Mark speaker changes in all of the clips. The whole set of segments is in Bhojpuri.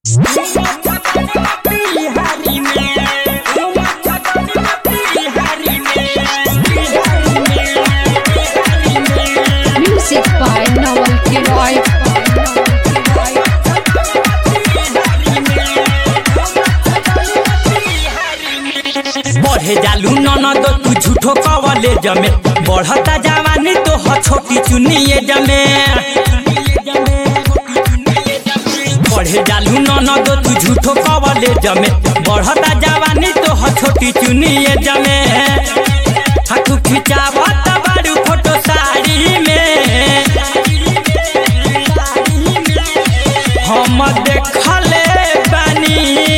Speaker 1: Music by Noel Kiroy.
Speaker 2: बढ़े जालू ननद तू झूठो कवले जमे बढ़ता जवानी तो ह छोटी चुनिए जमे बढ़े जालू ननद तू झूठो कवले जमे बढ़ता जवानी तो ह छोटी चुनिए जमे हाथू खिंचावत बारू फोटो साड़ी में हम देखले बानी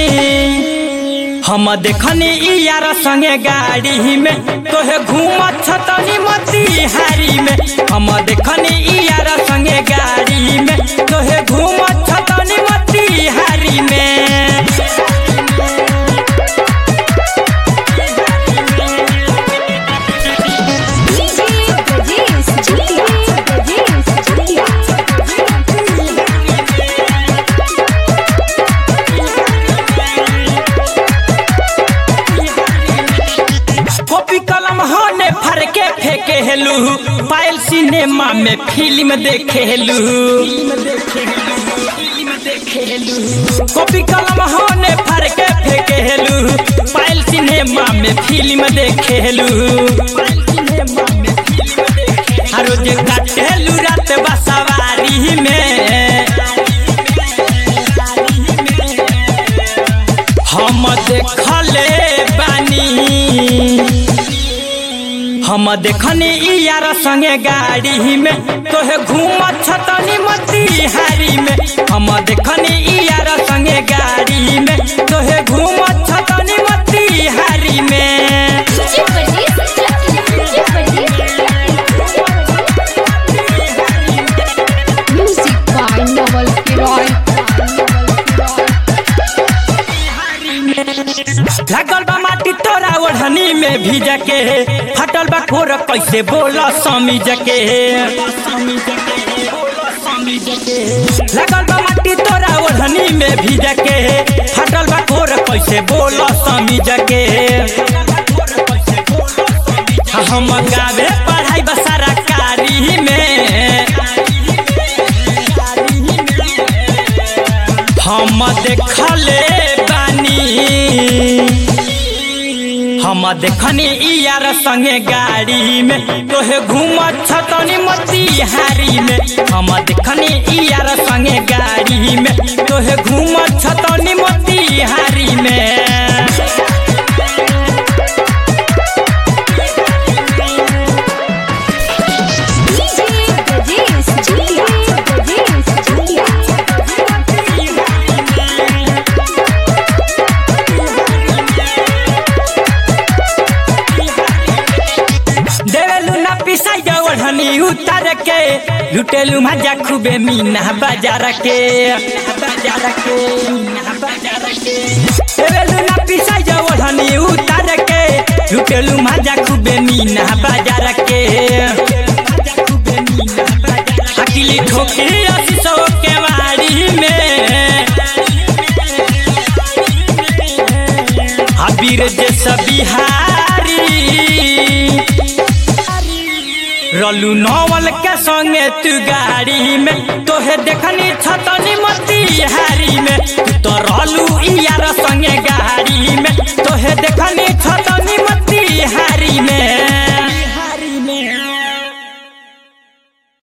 Speaker 2: हम देखनी ई यार संगे गाड़ी में तोहे घूमत छतनी मोतिहारी में हम देखनी ई यार संगे गाड़ी में तोहे घूमत छतनी मोतिहारी में
Speaker 1: DJ Brajesh Julia. Brajesh Julia.
Speaker 2: Copy कलम होने फर के फेंके हेलू पायल सिनेमा में फिल्म देखे हेलू कॉपी कलम होने फर के फेंके हेलू पायल सिनेमा में फिल्म देखे हेलू रोज काटेलू रात बसवारी में हम देखले बानी हम देखनी ई यार संगे गाड़ी में तोहे घूमत छतनी मोतिहारी में हम देखनी ई यार संगे गाड़ी में तोहे घूमत छतनी मोतिहारी में
Speaker 1: DJ Brajesh Julia. Music by Noel Kiroy.
Speaker 2: लागल बा माटी तोरा ओढ़नी में भीज के फटल बा खोर कैसे बोल समीज के लागल बा माटी तोरा ओढ़नी में भीज के फटल बा खोर कैसे बोल समीज के हम गावे पढ़ाई बा सरकारी में हम देखले बानी हम देखनी ई यार संगे गाड़ी में तोहे घूमत छतनी मोतिहारी में हम देखनी ई यार संगे गाड़ी में तोहे घूमत छतनी मोतिहारी में
Speaker 1: DJ Brajesh Julia. Brajesh Julia.
Speaker 2: देवेलू ना पिसाई ओढ़नी उतार के लुटेलू मजा खूबे मीना बाजार के बाजार के बाजार के देवेलू ना पिसाई ओढ़नी उतार के लुटेलू मजा खूबे मीना बाजार के अकेली ठोकी अस्सी सौ के वाड़ी में अबीर जैसा बिहारी रलू नवल के संगे तू गाड़ी में तोहे देखनी छतनी मोती